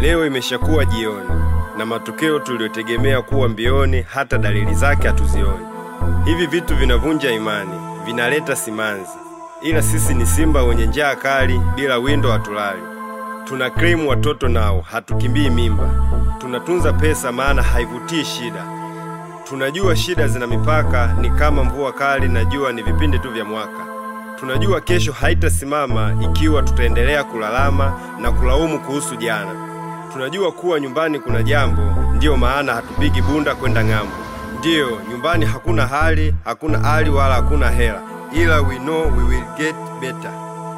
Leo imeshakuwa jioni na matokeo tuliyotegemea kuwa mbioni, hata dalili zake hatuzioni. Hivi vitu vinavunja imani, vinaleta simanzi, ila sisi ni simba wenye njaa kali, bila windo hatulali. Tuna krimu watoto nao, hatukimbii mimba. Tunatunza pesa, maana haivutii shida. Tunajua shida zina mipaka, ni kama mvua kali na jua ni vipindi tu vya mwaka. Tunajua kesho haitasimama ikiwa tutaendelea kulalama na kulaumu kuhusu jana. Tunajua kuwa nyumbani kuna jambo, ndiyo maana hatupigi bunda kwenda ng'ambo. Ndiyo, nyumbani hakuna hali, hakuna hali wala hakuna hela, ila we know we will get better.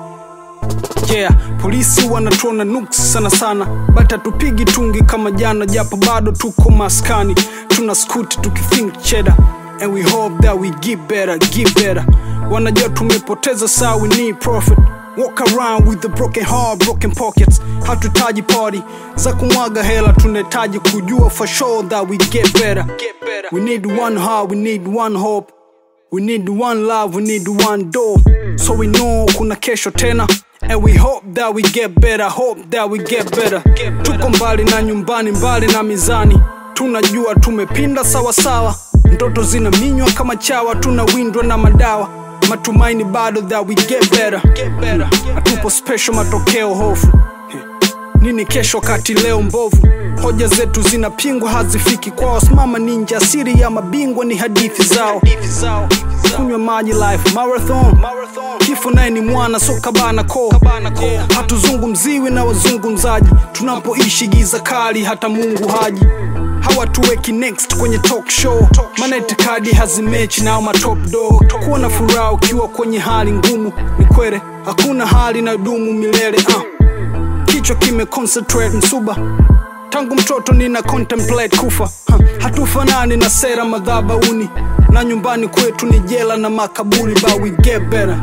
Yeah, polisi wanatuona nuks sana sana, bata tupigi tungi kama jana, japo bado tuko maskani, tuna skuti tukithink cheddar and we hope that we get better, get better. Wanajua tumepoteza saa, we need profit. Walk around with the broken heart, broken pockets. Hatutaji party za kumwaga hela, tunahitaji kujua for sure that we get better. We need one heart, we need one hope. We need one love, we need one door. So we know kuna kesho tena. And we hope that we get better, hope that we get better. Tuko mbali na nyumbani, mbali na mizani. Tunajua tumepinda sawa sawa. Ndoto zinaminywa kama chawa, tunawindwa na madawa. Matumaini bado that we get better. Hatupo special, matokeo hofu. Nini kesho kati leo mbovu? Hoja zetu zinapingwa, hazifiki kwao. Simama ninja, siri ya mabingwa ni hadithi zao. Kunywa maji life marathon, kifo naye ni mwana so kabana ko. Hatuzungumziwi na wazungumzaji, tunapoishi giza kali, hata Mungu haji hawatuweki next kwenye talk show, maana itikadi hazimechi nao matop dog. Kuwa na furaha ukiwa kwenye hali ngumu ni kwere, hakuna hali na dumu milele uh kichwa kime concentrate msuba tangu mtoto nina contemplate kufa ha, hatufanani na sera madhabauni na nyumbani kwetu ni jela na makaburi but we get better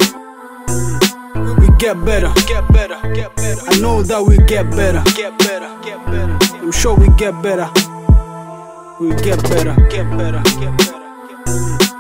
we get better I know that we get better I'm sure we get better we get better get better get better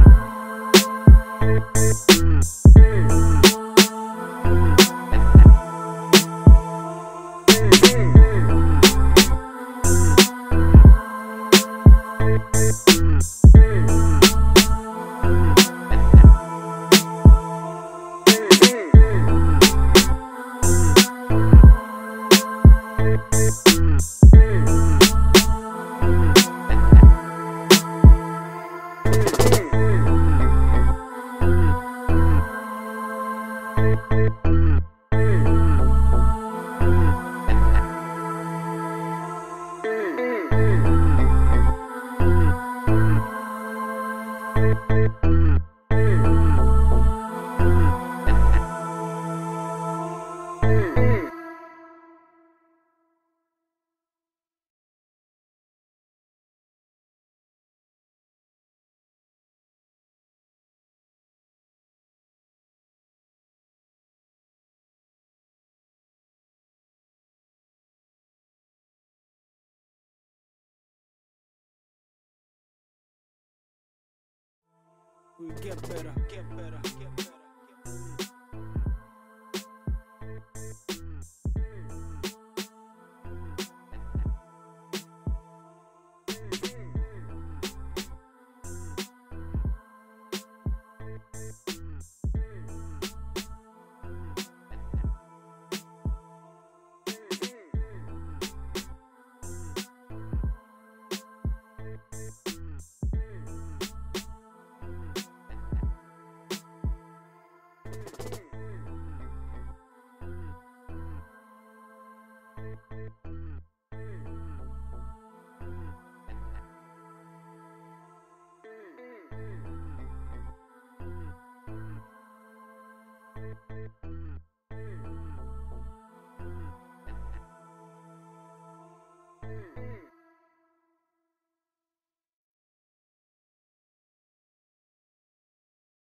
we get better get better get better